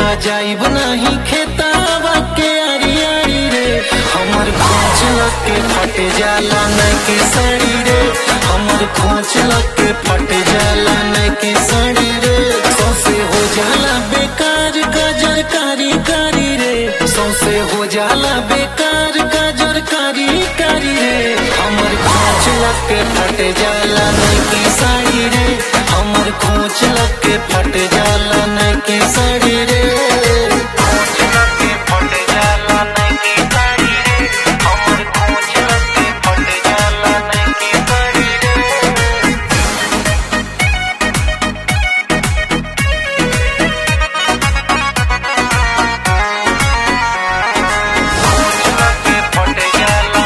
जाइब नहीं खेतावा के आरी आरी रे हमर खोच लग के फट जाला नहीं के साड़ी रे हमर खोच लग के फट जाला नहीं के साड़ी रे सौसे हो जाला बेकार गजर कारी कारी रे सौसे हो जाला बेकार गजर कारी कारी रे हमर खोच लग के फट जाला नहीं के साड़ी रे हमर खोच लग के फट जाला नहीं के साड़ी रे खोच लग के फट जाला नहीं के साड़ी रे हमर खोच लग के फट जाला नहीं के साड़ी रे खोच लग के फट जाला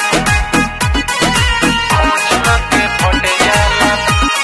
खोच लग के फट जाला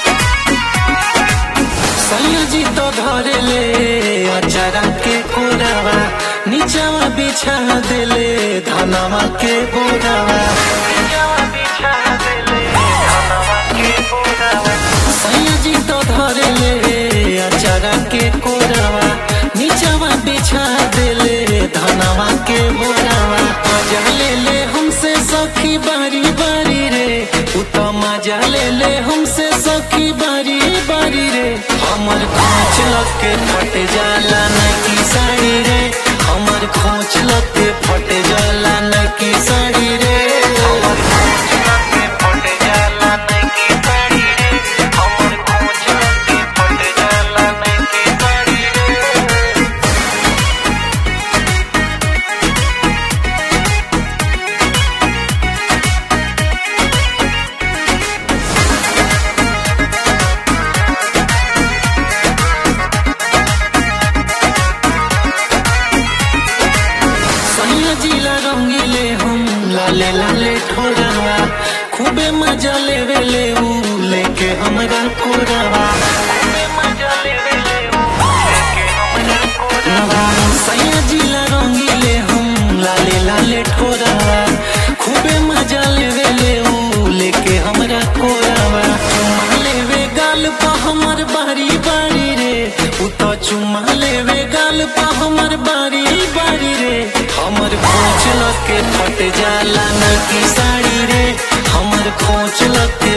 सैयाजी तो धरे ले अचारा के कोरावा नीचावा बिछा देले धनवा के बोरावा नीचावा बिछा देले धनवा के बोरावा सैयाजी तो धरे ले अचारा के कोरावा नीचावा बिछा देले धनवा के बोरावा मजा ले ले हमसे सखी बारी बारी रे उ तो मजा ले ले हमसे सखी बारी बारी रे हमर खोच लग के फट जाला न की साड़ी रे हमर खोच लग के फट जाला न की साड़ी रे हमर खोच लग के फट जाला न की साड़ी रे हमर खोच लग के फट जाला न की साड़ी रे सैया जिला रंगीले हम लाले लाले ठोरवा खूबे मजा लेवे ले ऊ लेके हमरा कोरवा खूबे मजा लेवे ले ऊ लेके हमरा कोरवा सैया जिला रंगीले हम लाले लाले ठोरवा खूबे मजा लेवे ले ऊ लेके हमरा कोरवा चुमा लेवे गाल पा हमर बारी बारी रे उ तो चुमा लेवे गाल पा हमर बारी बारी रे हमर खोच लग के फट जाला न की साड़ी रे हमर खोच लग के